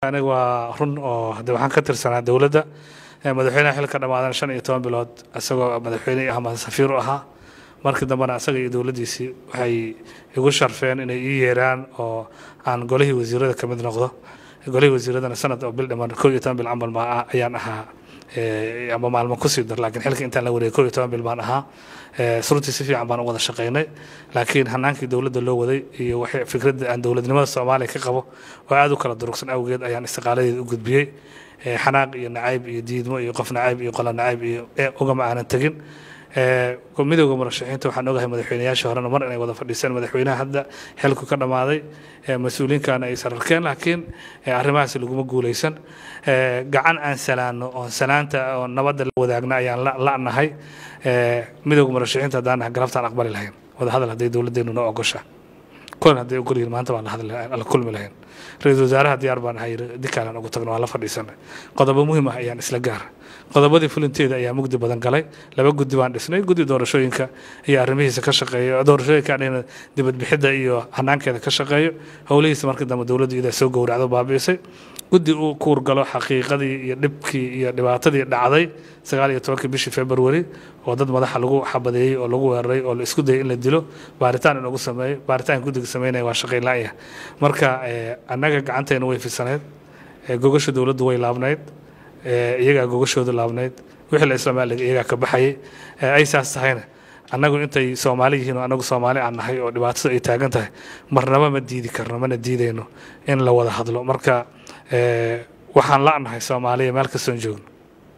aniga waa run oo de waxaan ka tirsanaa dowladda madaxweynaha xilka dhammaadan shan iyo toban bilood isagoo madaxweyne ama safiir u ahaa markii dambena isaga iyo dowladdiisii waxay igu sharfeen inay ii yeeraan oo aan golihii wasiirada ka mid noqdo golihii wasiiradana sanad oo bil dhiman koo iyo toban bil camal ma ayaan ahaa ama maalmo kusii dar laakiin xilka intaan la wareegay koo iyo toban bil baan ahaa runtii si fiican baan u wada shaqaynay laakiin hanaankii dowladda loo waday iyo waxay fikradda aan dowladnimada soomaaliya ka qabo oo aad u kala durugsan awgeed ayaan istiqaaladeeda u gudbiyey xanaaq iyo nacayb iyo diidmo iyo qof nacayb iyo qola nacayb iyo ugama aanan tegin midowda murashaxiinta waxaan ogahay madaxweynayaashii horena mar inay wada fadhiiseen madaxweynaha hadda xilku ka dhammaaday mas-uuliyiinkaana ay sararkeen laakiin arrimahaasi laguma guuleysan gacan aan salaano oon salaanta oo nabadda la wadaagna ayaan la'nahay midowda murashaxiinta haddaan nahay galabtaan aqbali lahayn wada hadal hadday dowladdeenu noo ogosha kulan hadday ogol yihiin maanta baan la kulmi lahayn ra-iisul wasaaraha diyaar baan ahay dikaalan ugu tagno waan la fadhiisanay qodobo muhiim ah ayaan isla gaara qodobadii fulinteeda ayaa mugdi badan galay laba guddi baan dhisnay guddi doorashooyinka iyo arrimihiisa ka shaqeeyo doorashooyinka anigana dibadbixidda iyo hanaankeeda ka shaqeeyo howlihiisa markii dambe dowladda iyadaa soo gowracdo baabi'isay guddi uu kuurgalo xaqiiqadii iyo dhibkii iyo dhibaatadii dhacday sagaal iyo tobankii bishii february oo dad madaxa lagu xabadeeyey oo lagu weeraray oo la isku dayay in la dilo baaritaan in lagu sameeyo baaritaan guddiga sameynaya waa shaqayn la'ya marka annaga gacanteena way fisaneyd gogasha dowladdu way laabnayd iyagaa gogashooda laabnayd wixii la islaamaaliga iyagaa ka baxayay ay saas tahayna annagu intay soomaali yihiin oo annagu soomaali aan nahay oo dhibaatada ay taagan tahay marnaba ma diidi karno mana diidayno in la wada hadlo marka waxaan la'nahay soomaaliya meel kastoon joogno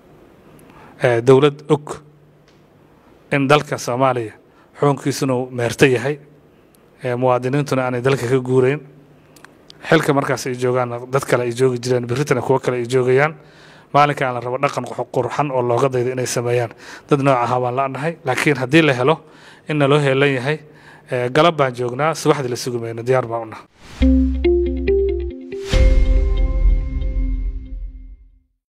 dowlad og in dalka soomaaliya xukunkiisuna uu meerto yahay muwaadiniintuna aanay dalka ka guureyn xilka markaas ay joogaan dad kale ay joogi jireen berritana kuwo kale ay joogayaan maalinkaan la rabo dhaqan qurxan oo looga daydo inay sameeyaan dad nooc ahaa baan la'nahay laakiin haddii la helo in naloo heelan yahay galab baan joognaa subaxdii la sugi mayno diyaar baan u naha